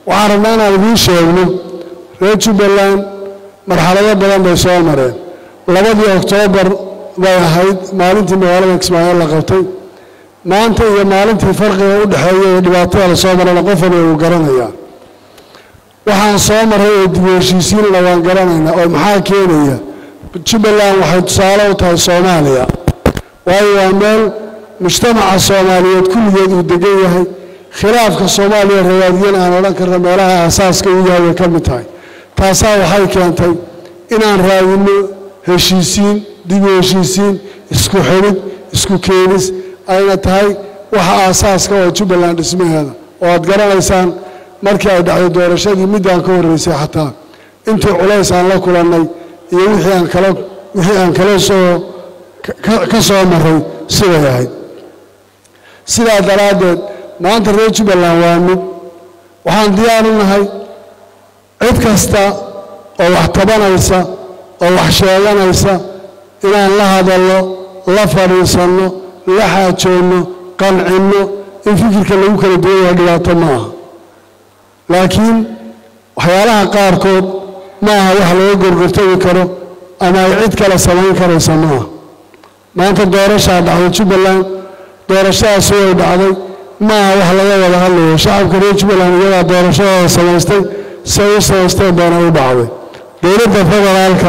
waxaan rabnaa inaan idiin sheegno reer jubbaland marxalado badan bay soo mareen labadii oktoobar bay ahayd maalintii magaalada kismaayo la qabtay maanta iyo maalintii farqiga u dhexeeya ee dhibaatada la soo marayna qof waliba uu garanayaa waxaan soo maray oo dib u heshiisiinna waan garanaynaa oo maxaa keenaya jubbaland waxay tusaale u tahay soomaaliya waayo waa meel mujtamaca soomaaliyeed kulligeed uu degan yahay khilaafka soomaaliya rawaadiyan aan odhan karna meelaha aasaaska u yahay way ka mid tahay taasaa waxay keentay inaan raadinno heshiisiin dib u heshiisiin isku xidhid isku keenis ayna tahay waxa aasaaska oo jubbaland dhismaheeda oo aad garanaysaan markii ay dhacday doorashadii middaan ka horreysay xataa intii culays aan la kulannay iyo wixii aan kala wixii aan kala soo ka soo maray siday ahayd sidaa daraaddeed maanta reer jubbaland waa mid waxaan diyaar u nahay cid kasta oo wax tabanaysa oo wax sheeganaysa inaan la hadalno la fadhiisanno la xaajoonno qancinno in fikirka lagu kala duwan yahay dhibaato ma aha laakiin waxyaalaha qaarkood ma aha wax laga gorgortagi karo ama ay cid kale samayn karaysa ma aha maanta doorashaa dhacday jubbaland doorashadaasi way dhacday ma aha wax laga wada hadlayo shacabka reer jubbaland iyadaa doorashadooda samaystay say u samaysteen baana u dhacday dowladda federaalka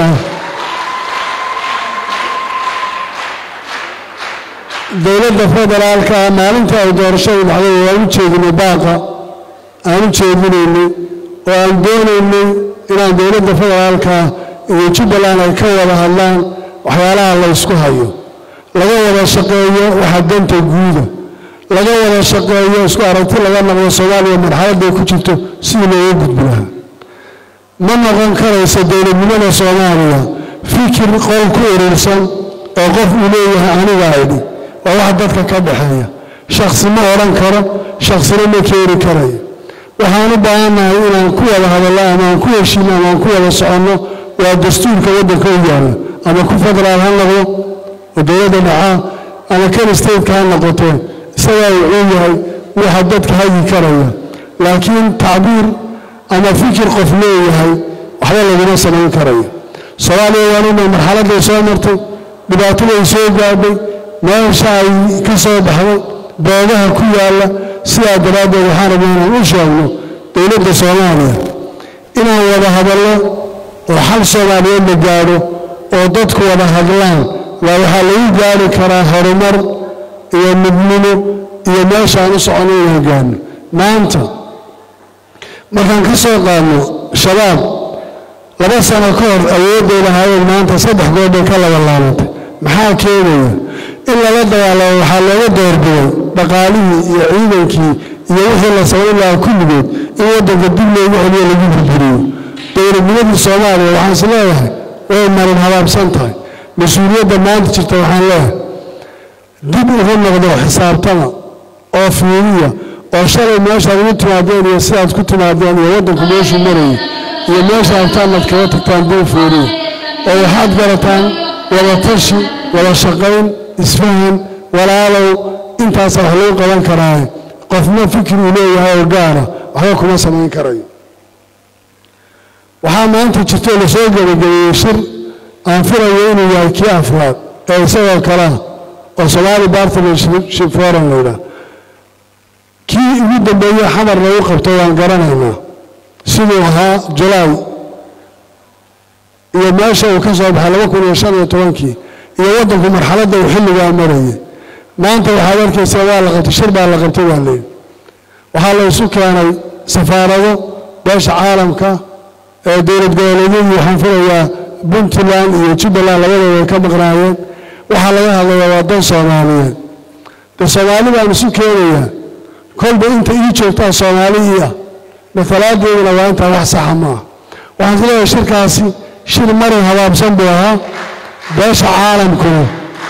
dowladda federaalka maalintii ay doorashadu dhacday waan u jeedinay baaqa aan u jeedinaynay oo aan doonaynay inaan dowladda federaalka iyo jubbaland ay ka wada hadlaan waxyaalaha la ysku hayo laga wada shaqeeyo waxa danta guuda laga wada shaqeeyo isku aragti laga noqdo soomaaliya marxaladday ku jirto sidii looga gudbi lahaa ma noqon karaysa dowladnimada soomaaliya fikir qol ku urursan oo qof uu leeyahay anigaa idhi waa wax dadka ka dhexeeya shaksi ma odhan karo shaksina ma keeni karayo waxaan u baahannahay inaan ku wada hadallo ama aan ku heshiino ama aan ku wada soconno waa dastuurka waddanka u yaalla ama ku federaal ha noqdo oo dowladda dhacaa ama kan stateka ha noqotee isagaa wuxuu yahay waxa dadka hagi karaya laakiin tacbiir ama fikir qof leeyahay waxba laguma samayn karayo soomaaliya waanina marxaladday soo martay dhibaataday soo gaadhay meesha ay ka soo baxday boogaha ku yaalla sidaa daraaddeed waxaan rabnaa inaan u sheegno dowladda soomaaliya inaan wada hadallo oo xal soomaaliyeed la gaadho oo dadku wada hadlaan waa waxaa lagu gaari karaa horumar iyo midnimo iyo meeshaan u soconno in hogaano maanta markaan ka soo qaadno shabaab laba sano ka hor awoodday lahaayeen maanta saddex goor bay ka laba laabatay maxaa keenaya in lala dagaalamo waxaa looga doorbiday dhaqaalihii iyo ciidankii iyo wixii la samayn lahaa kulligood in waddanka dib loogu celiyo lagu burburiyo dowladnimadii soomaaliya waxaan is leeyahay way marin habaabsan tahay mas-uuliyadda maanta jirta waxaan leeyahay dib ugu noqdo xisaabtama oo fiiriya oo shalay meeshaad ugu timaadeen iyo sidaad ku timaadeen iyo waddanku meeshuu marayay iyo meesha abtaanaad kaga tagtaan dib fiiriya oo waxaad garataan wada tashi wada shaqayn isfahan walaalow intaasaa wax lagu qaban karaaye qofna fikir uu leeyahay oo gaara waxba kuma samayn karayo waxaa maanta jirtoo lasoo gebagabeeyey shir aan filayo inuu yahay kii afraad ee isagoo kalea oo somaali bartnership forum laydhaah kii ugu dambeeye xamar lagu qabto waan garanaynaa siduu ahaa julaay iyo meesha uu ka soo baxay laba kun iyo shan iyo tobankii iyo waddanku marxaladda uu xilligaa marayay maanta waxaad arkaysaa waa la qabtay shir baa la qabtay baa leeyihi waxaa la isu keenay safaarado beesha caalamka ee dowlad goboleedyadii waxaan filayaa puntland iyo jubbaland labadooda ay ka maqnaayeen waxaa laga hadlayaa waa dan soomaaliyeed de soomaali baan isu keenayaa kolba inta ii joogtaa soomaali ii ah matalaadeeduna waa intaa wax saxa ma ah waxaan is leeyahay shirkaasi shir marin habaabsan buu ahaa beesha caalamkuna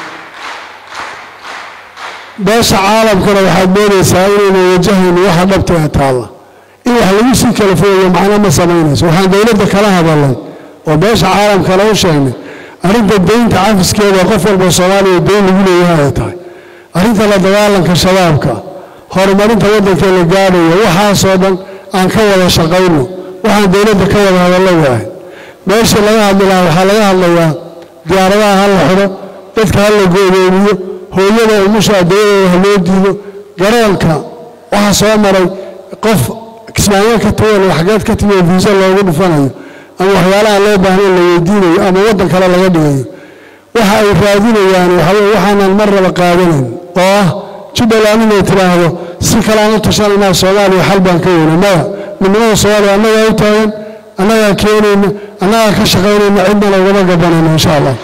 beesha caalamkuna waxaad moodaysaa inayna wajahayno waxa dhabta ee taalla in wax lagu sii kala fogayo macno ma samaynayso waxaan dowladda kala hadalnay oo beesha caalamkana u sheegnay arrinta deynta cafiskeeda qof walba soomaaliya deyn lagu leeyahay ay tahay arrinta la dagaalanka shabaabka horumarinta waddanka la gaadhayo waxaasoo dhan aan ka wada shaqayno waxaan dowladda ka wada hadallo waahay meeshii laga hadli lahaa waxaa laga hadlayaa diyaaradaha ha la xidho dadka ha la go'doomiyo hooyada umusha adooyadooda ha loo diido garoonka waxaa soo maray qof kismaayo ka tagan xageed ka timi oo viisa loogu dhufanayo ama waxyaalaha loo baahnayn la weydiinayo ama waddan kale laga dhigayo waxa ay raadinayaan waxaweye waxaanan mar raba qaadanayn oo ah jubbaland inay tidhaahdo si kaleaan u tashananaa soomaaliya xal baan ka weyna maya midnimada soomaaliya annagaa u taagan annagaa keenayna annagaa ka shaqaynayna cidnana ugama gabanayna insha allah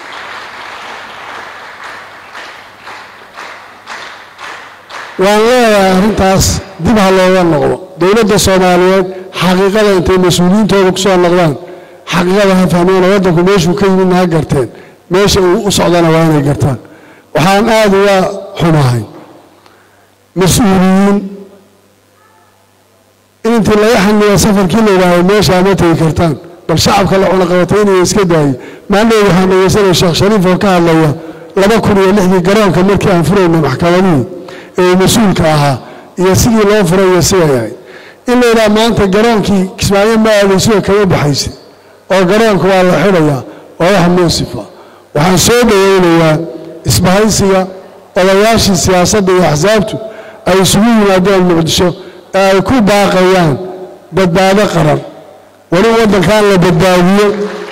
waan leeyahay arrintaas dib ha looga noqdo dowladda soomaaliyeed xaqiiqada intay mas-uuliyiintooda ku soo noqdaan xaqiiqada ha fahmeena waddanku meeshuu ka yimidna ha garteen meesha uu u socdana waa inay gartaan waxaan aad uga xumahay mas-uuliyiin in intii laga xaniya safarkii la yidhaahdo meeshaa ma tegi kartaan bal shacabka la cunaqabatay inay iska daayay maalin waxaan dhegeysanaya sheekh shariif oo ka hadlaya laba kun iyo lixdii garoonka markii aan furayna maxkamadihii ee mas-uulka ahaa iyo sidii loo furay iyo siday ahayd in la yidhaha maanta garoonkii kismaayo ma aadaysidoo kama baxaysa oo garoonka waa la xidhayaa waa wax muusifa waxaan soo dhoweynayaa isbahaysiga odayaashii siyaasadda iyo axsaabtu ay isugu yimaadeen muqdisho ee ay ku baaqayaan badbaado qaran weli waddankan la badbaadiyo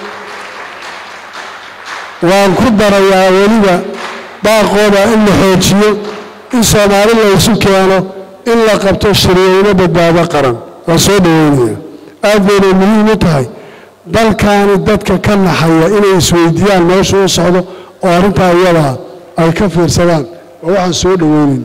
waan ku darayaa weliba baaqooda in la xoojiyo in soomaali la isu keeno in la qabto shariicino badbaado qaran waan soo dhoweynaya aad baynay muhiim u tahay dalkaani dadka ka naxaya inay isweydiiyaan meeshu u socdo oo arrintaa iyadaa ay ka fiirsadaan oo waxaan soo dhoweynayn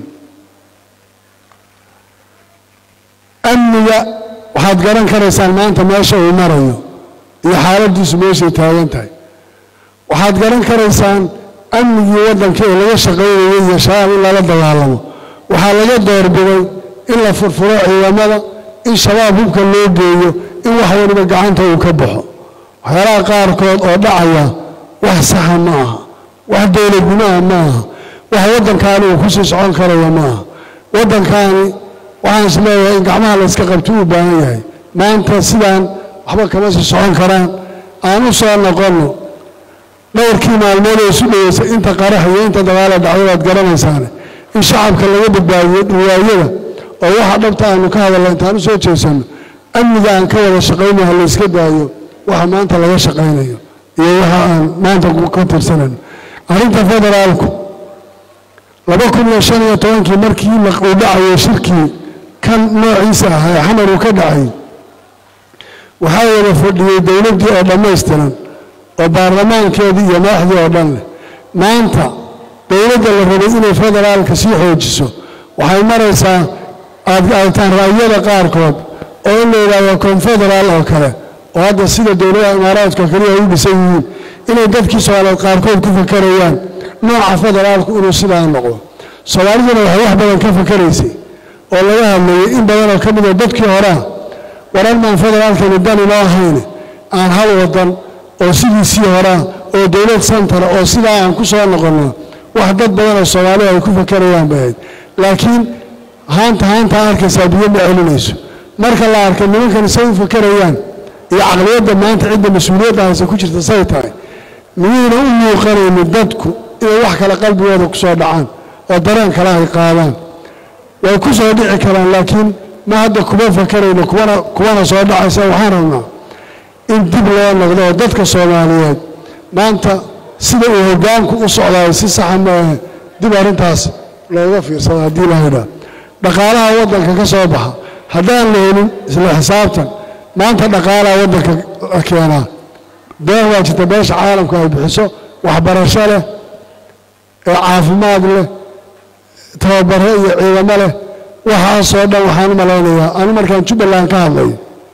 amniga waxaad garan karaysaan maanta meesha uu marayo iyo xaaladdiisu meeshay taagan tahay waxaad garan karaysaan amnigii waddanka ee laga shaqaynayay iyo shabaab in lala dagaalamo waxaa laga doorbiday in la furfuro ciidamada in shabaab hubka loo geeyo in wax waliba gacanta uu ka baxo waxyaalaha qaarkood oo dhacaya wax saxa ma aha wax dowladnimaha ma aha wax waddankaani uu kusii socon karaya ma aha waddankaani waxaan is leeyahay in gacmaha la yska qabto uu baahan yahay maanta sidaan waxba kama sii socon karaan aan u soo noqonno dhowrkii maalmood oo isu dhoweysay inta qarax iyo inta dagaala dhacday waad garanaysaane in shacabka laga badbaadiyo riwaayada oo waxa dhabta aanu ka hadalna intaan u soo jeesanno amniga aan ka wada shaqayno ha layska daayo waxa maanta laga shaqaynayo iyo waxa aan maanta ka tirsanayno arrinta federaalku laba kun iyo shan iyo tobankii markii uu dhacayo shirkii kan noociisa ah ee xamar uu ka dhacay waxaa wada fadhiyey dowladdii oo dhammaystiran oo baarlamaankeedii iyo madaxdii oo dhan leh maanta dowladda la rabay inay federaalka sii xoojiso waxay maraysaa aad aragtaan ra'yada qaarkood oo in la yidhaahdo konfederaal oo kale oo hadda sida dowladaha imaaraadka kaliya ay u dhisan yihiin inay dadkii soomaaliyeed qaarkood ku fakarayaan nooca federaalku inuu sidaa noqdo soomaaliduna waxay wax badan ka fakaraysay oo laga hadlayay in badanoo ka mida dadkii horea waran maan federaalkani dan inoo ahayne aan hal wadan oo sidiisii horaa oo dowlad santara oo sidaa aan ku soo noqonno wax dad badanoo soomaalida ay ku fakarayaan bay ahayd laakiin haanta haantaa arkaysaa biyo ma celinayso marka la arkay nimankan say u fakarayaan iyo caqliyadda maanta cidda mas-uuliyadda hayse ku jirta say tahay miyayna u muuqanaynin dadku inay wax kale qalbigooda ku soo dhacaan oo dareen kale ay qaadaan way ku soo dhici karaan laakiin ma hadda kuma fakarayno kuwana kuwana soo dhacaysa waxaan rabnaa in dib loo noqdo oo dadka soomaaliyeed maanta sida uu hoggaanku u socdaayo si saxa maahe dib arrintaas looga fiirsado haddii la yidhaa dhaqaalaha waddanka ka soo baxa haddaan la helin isla xisaabtan maanta dhaqaalaha waddanka la keenaa deeq waa jirta beesha caalamku ay bixiso waxbarasho leh ee caafimaad leh tababaro iyo ciidamo leh waxaasoo dhan waxaan u malaynayaa anu markaan jubbaland ka hadlayo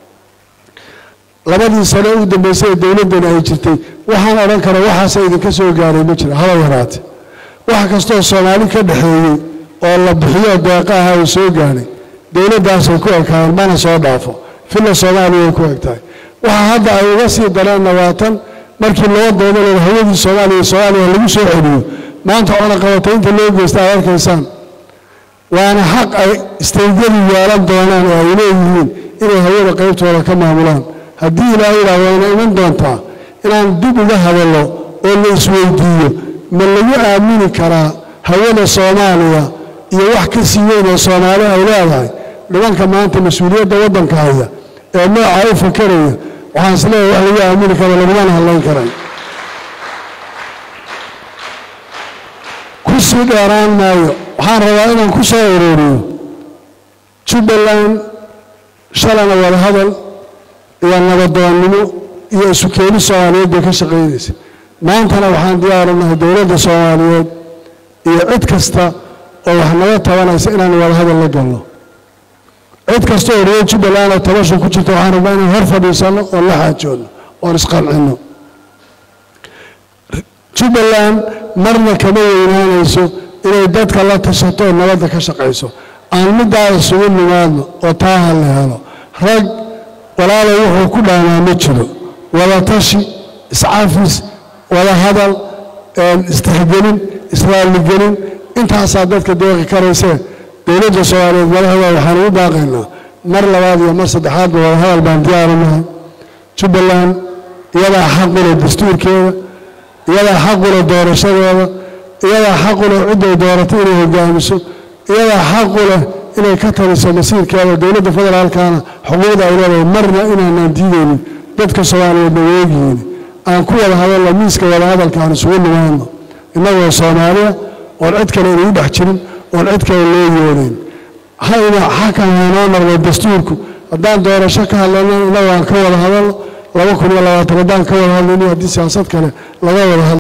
labadii sano u dambaysay ee dowladdani ay jirtay waxaan odhan kara waxaasa idinka soo gaaray ma jira haba yaraate wax kastoo soomaali ka dhexeeyey oo la bixiyo deeqa aha uu soo gaadhay dowladdaasay ku ekaayeen mana soo dhaafo filla soomaaliya way ku eg tahay waxa hadda ay uga sii dareenna waa tan markii loo doodalooda hawadii soomaaliya soomaaliya lagu soo celiyo maanta cunaqabataynta loo geysta aad arkaysaan waana xaq ay istaydyadu yeelan doonaan oo ay leeyihiin inay hawada qaybtooda ka maamulaan haddii ilaahay yidhaah wayna iman doontaa inaan dib uga hadallo oo la isweydiiyo ma lagu aamini karaa hawada soomaaliya iyo wax ka sii weyn oo soomaali ay leedahay nimanka maanta mas-uuliyadda waddanka haya ee noocaa u fakaraya waxaan isleeyahay wax lagu aamini karo lagumana hadlayn karay ku sii dheeraan maayo waxaan rabaa inaan ku soo uruuriyo jubbaland shalana wadahadal iyo nabadoonnimo iyo isu keeni soomaaliyeed bay ka shaqaynaysa maantana waxaan diyaarinahay dowladda soomaaliyeed iyo cid kasta oo wax naga tabanaysa inaan wadahadal la galno cid kasta oo reer jubbaland oo tabasha ku jirta waxaan rabnaa inaan hor fadhiisanno oon la xaajoonno oon isqancinno jubbaland marna kama weynaanayso inay dadka la tashato oo nabadda ka shaqayso aan middaa isugu nimaadno oo taa ha la helo rag walaalo wuxuu ku dhaamaa ma jiro wada tashi iscafis wada hadal istixgelin israaligelin intaasaa dadka deeqi karaysee dowladda soomaaliyeed madaxda waxaan ugu baaqaynaa mar labaad iyo mar saddexaadba wada hadal baan diyaarinahay jubbaland iyadaa xaqule dastuurkeeda iyadaa xaqule doorashadeeda iyadaa xaqule cidday dooratay inay hogaamiso iyadaa xaquleh inay ka taliso masiirkeeda dowladda federaalkana xuquuqda ay leedahay marna inaanaan diidaynin dadka soomaaliyeedna weegihiin aan ku wada hadalno miiska wada hadalka aan isugu nimaadno innagoo soomaaliya oon cid kale inagu dhex jirin oon cid kale loo yoonayn hayna xakan haynoo noqdo dastuurku haddaan doorasho ka hadlayno innagu aan ka wada hadalno laba kun iyo labaatan haddaan ka wada hadlayno haddii siyaasad kale laga wada hadlo